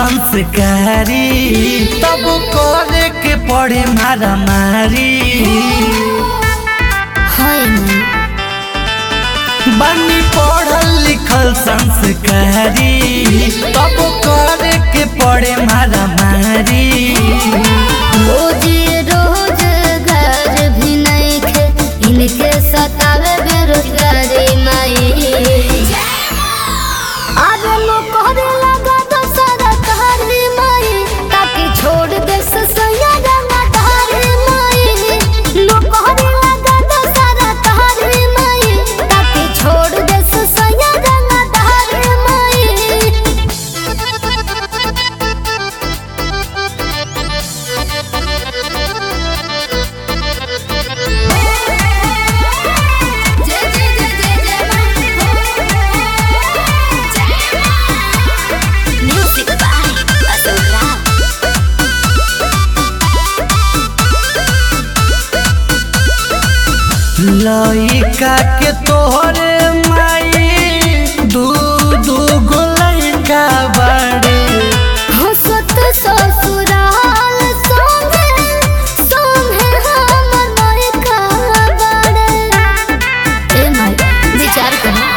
संस्कारी तब करे के पड़े मारा मारी हाय माई बनी पढ़ल लिखल संस्कारी तब करे के पड़े मारा मारी रोज रोज घर भी नहीं खे इनके सतावे बेरोजगारी माई आज लोग करे लगा तो सारा कहानी माई ताकि छोड़ दे ससैया रंगा धारी माई लोग करे लगा तो सारा कहानी माई ताकि छोड़ दे ससैया रंगा धारी माई जय जय जय जय जय मां म्यूजिक बाय असुरा लइका के तोहरे माई दू दू गो लइका बड़े हंसत ससुराल संगे संगे हमर मायका बड़े ए माई विचार करो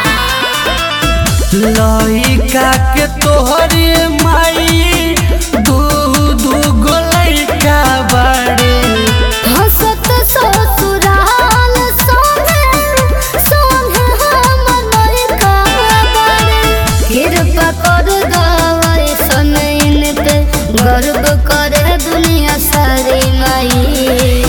लइका के तोहरे माई दू दू गो लइका बड़े हंसत ससुराल संगे संगे हमर मायका बड़े कृपा कर दवाई समय पे गर्व करे दुनिया सारी माई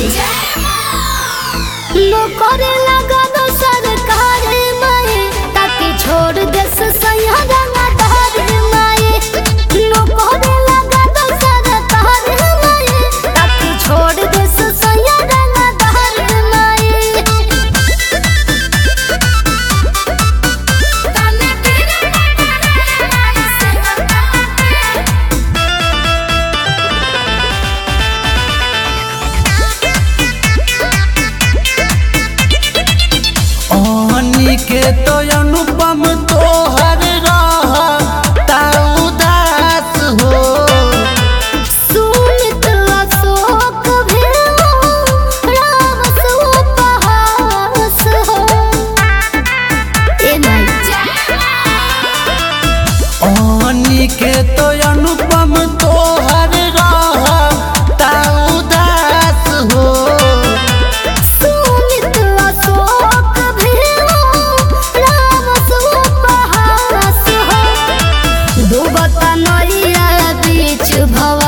लो करे लगा दो सरकार माए ताकि छोड़ दे सैया रंगा धार माए लो करे लगा दो सरकार माए ताकि छोड़ दे सैया रंगा धार माए तने तेरे माई से ओहनी के तो अनुपम तोहर रह ता उदास हो सुनित अशोक भी हो, राम सुपहास हो। ए माई ओहनी के तो अनुपम तोहर रह ता उदास हो सुनित अशोक भी हो, राम सुपहास हो। डूबता नैया बीच भव